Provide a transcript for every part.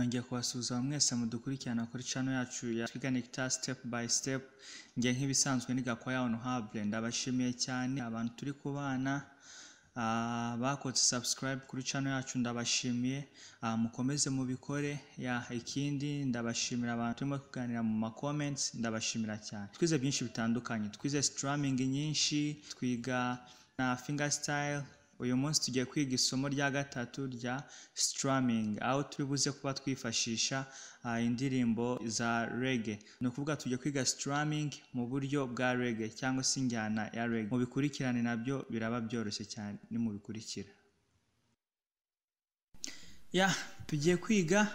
ngiye kubasuhuza mwese mudukurikirana kuri channel yacu ya Twiganicta step by step nge nk'ibisanzwe niga kwa ya honorable ndabashimiye cyane abantu turi kubana ah, bakoze subscribe kuri channel yacu ndabashimiye Ah, mukomeze mubikore ya ikindi ndabashimira abantu turimo kuganira mu ma comments ndabashimira cyane twize byinshi bitandukanye twize strumming nyinshi twiga na fingerstyle uyu munsi tugiye kwiga isomo rya gatatu rya strumming aho turi buze kuba twifashisha ah, indirimbo za rege ni ukuvuga tugiye kwiga strumming mu buryo bwa rege cyangwa se injyana ya rege mubikurikirane nabyo biraba byoroshye cyane nimubikurikira ya tugiye kwiga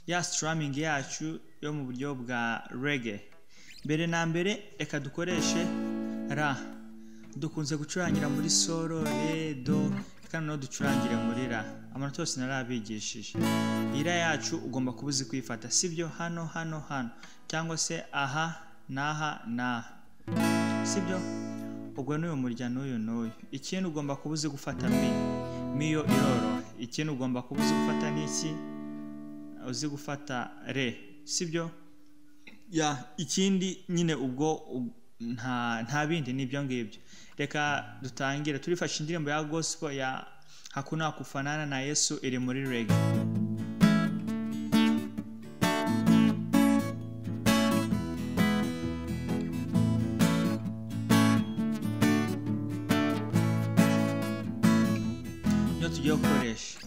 ya strumming yacu yo mu buryo bwa rege mbere na mbere reka dukoreshe ra dukunze gucurangira muri solo re do kandi naho ducurangire muri ra amanota yose narabigishije ira yacu ugomba kuba uzi kuyifata sibyo hano hano hano cyangwa se aha n'aha n'aha sibyo ubwo n'uyu murya n'uyu n'uyu ikindi ugomba kuba uzi gufata mi mi yo iroroha ikindi ugomba kuba uzi gufata n'iki uzi gufata re sibyo ya ikindi nyine ubwo u- nta nta bindi ni ibyo ngibyo reka dutangire turifashe indirimbo ya gospel ya hakuna kufanana na yesu iri muri rege niyo tugiye gukoresha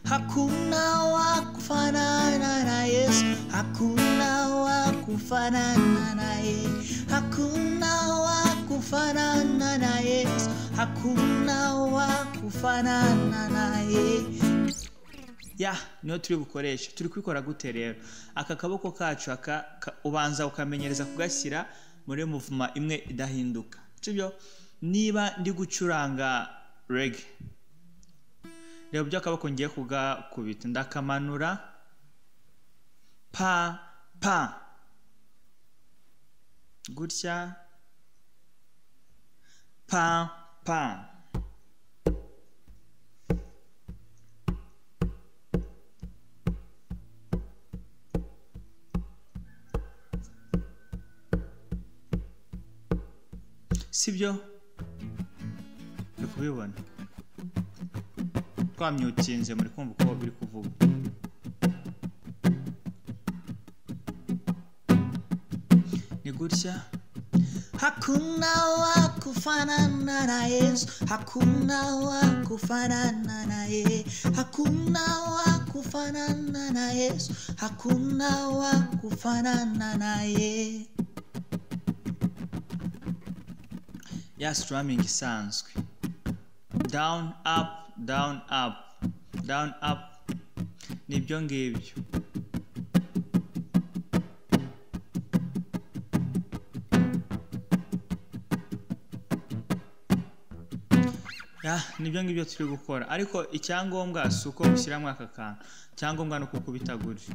Hakuna wa kufanana na Yesu, hakuna wa kufanana na yeye, hakuna wa kufanana na Yesu, hakuna wa kufanana na yeye. ya niyo turi bukoreshe turi kubikora gute rero aka kaboko kacu aka ka- ubanza ukamenyereza kugashyira muri muvuma imwe idahinduka sibyo niba ndi gucuranga rege reba ibyo akaboko ngiye kugakubita ndakamanura pa pa gutya pa pa sibyo uri kubibona twamyukinze muri kumva uko biri kuvuga ni gutya Hakuna wa kufanana na Yesu, hakuna wa kufanana na yeye, hakuna wa kufanana na Yesu, hakuna wa kufanana na yeye. ya strumming isanzwe down up down up down up ni ibyo ngibyo Ya, nibyo ngibyo turi gukora ariko icyangombwa si uko ushyiramo aka kantu icyangombwa ni uko ukubita gutyo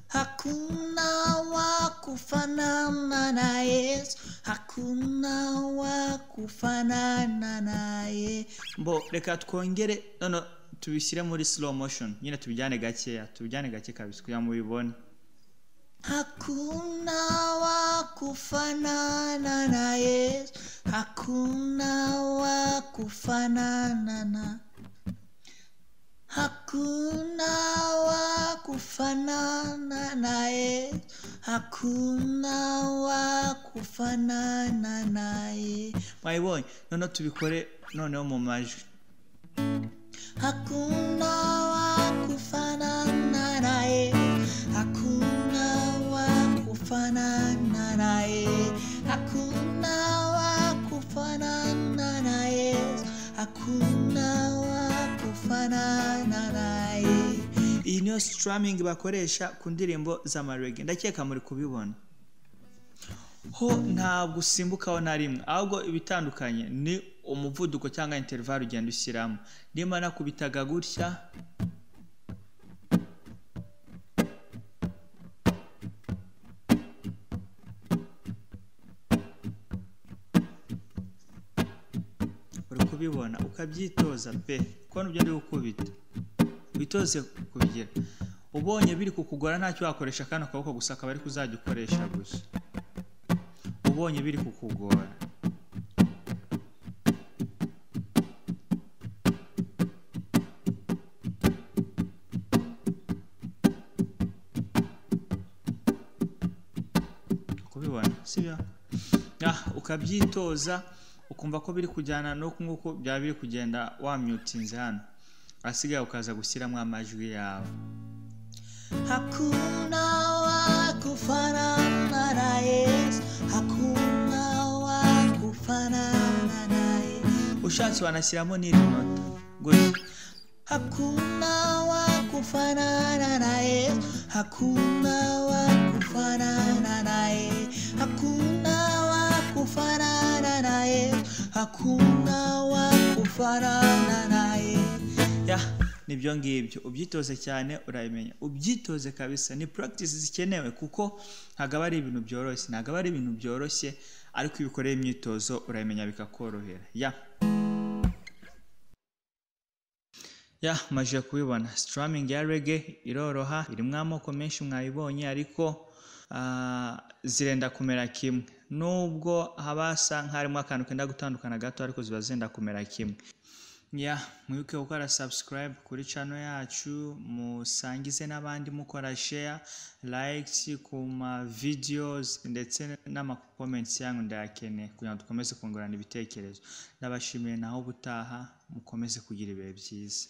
Hakuna wa kufanana na Yesu, hakuna wa kufanana na yeye. mbo reka twongere none tubishyire muri slow motion nyine tubijyane gakeya tubijyane gake kabisa kugira ngo mubibone Hakuna wa kufanana na Yesu, hakuna wa kufanana na Hakuna wa kufanana na Yesu, hakuna wa kufanana na Yesu. mwabibonye none tubikore noneho mu majwi Hakuna wa kufanana na yeye, hakuna wa kufanana na yeye, hakuna wa kufanana na Yesu, hakuna wa kufanana na yeye. iyi niyo strumming bakoresha ku ndirimbo z'amarege ndakeka muri kubibona ho ntabwo usimbukaho na rimwe ahubwo ibitandukanye ni umuvuduko cyangwa interval ugenda ushyiramo nimba nakubitaga gutya uri kubibona kubibona ukabyitoza pe kuko nibyo ndi gukubita witoze kubigira ubonye biri kukugora ntacyo wakoresha kano kaboko gusa akaba ari kuzajya ukoresha gusa ubonye biri kukugora kubibona sibyo Ah, ukabyitoza ukumva ko biri kujyana no nk'uko byaba biri kugenda wamyutinze hano ahasigaye ukaza gushyiramo amajwi yawe Hakuna wa kufanana na Yesu, hakuna wa kufanana naye. ushatse wanashyiramo n'iri nota gutya Hakuna wa kufanana na Yesu, hakuna wa kufanana naye. Hakuna wa kufanana na Yesu, hakuna wa kufanana naye. ya nibyo ngibyo ubyitoze cyane urabimenya ubyitoze kabisa ni practice zikenewe kuko ntabwo ari ibintu byoroshye ntabwo ari ibintu byoroshye ariko iyo ukoreye imyitozo urabimenya bikakorohera ya ya maje kubibona sitaramingi ya rege iroroha irimo amoko menshi mwayibonye ariko ah, zirenda kumera kimwe nubwo haba hasa nk'harimo akantu kenda gutandukana gato ariko ziba zenda kumera kimwe ya mwibuke gukora subscribe kuri channel yacu musangize n'abandi mukora share likes ku ma videos ndetse n'ama comments yanyu ndayakeneye kugira ngo dukomeze kungurana ibitekerezo ndabashimiye naho ubutaha mukomeze kugira ibihe byiza